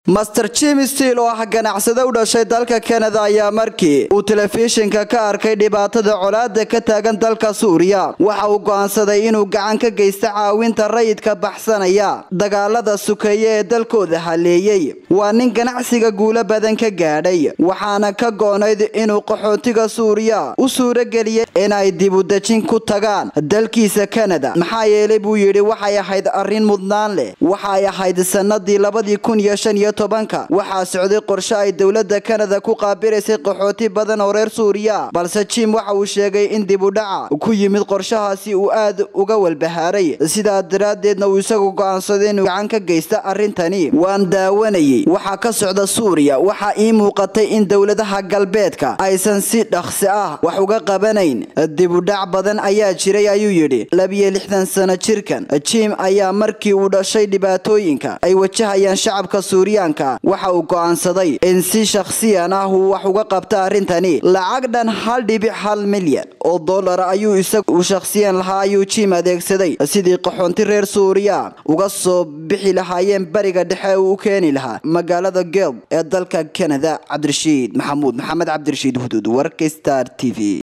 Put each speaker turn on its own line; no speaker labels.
master jim steel oo ah ganacsade u dhashay dalka kanada ayaa markii uu telefishinka ka arkay dhibaatada colaada ka taagan dalka suuriya waxa uu go'aansaday inuu gacan ka geysto caawinta rayidka baxsanaya dagaalada sukeeye ee dalkooda haleeyey waa nin ganacsiga guulo badan ka gaadhay waxaana ka go'nayd inuu qaxootiga suuriya u suurageliyay inay dibudejin ku tagaan dalkiisa kanada maxaa yeelay buu yidhi waxay ahayd arrin mudnaan leh waxay ahayd sanadii labadii kun iyo shan iyo tobanka waxaa socday qorshe ay dowlada kanada ku qaabiraysay qaxooti badan oo reer suuriya balse jim waxa uu sheegay in dibudhaca ku yimid qorshahaasi uu aad uga walbahaaray sidaa daraaddeedna uu isagu go'aansaday inuu gacan ka geysta arrintani waan daawanayay waxaa ka socda suuriya waxaa ii muuqatay in dowladaha galbeedka aysan si dhaqsi ah wax uga qabanayn dibudhac badan ayaa jiray ayuu yidhi labiyo lixdan sano jirkan jim ayaa markii uu dhashay dhibaatooyinka ay wajahayaan shacabka suuriyaanka waxa uu go'aansaday in si shakhsiyan ah uu wax uga qabta arrintani lacag dhan hal dhibic hal milyan oo dollar ayuu isagu shakhsiyan lahaa ayuu jim adeegsaday sidii qaxoonti reer suuriya uga soo bixi lahaayeen bariga dhexe uu u keeni lahaa magaalada gelb ee dalka kanada cabdirashiid maxamuud maxamed cabdirashiid huduud warka star t v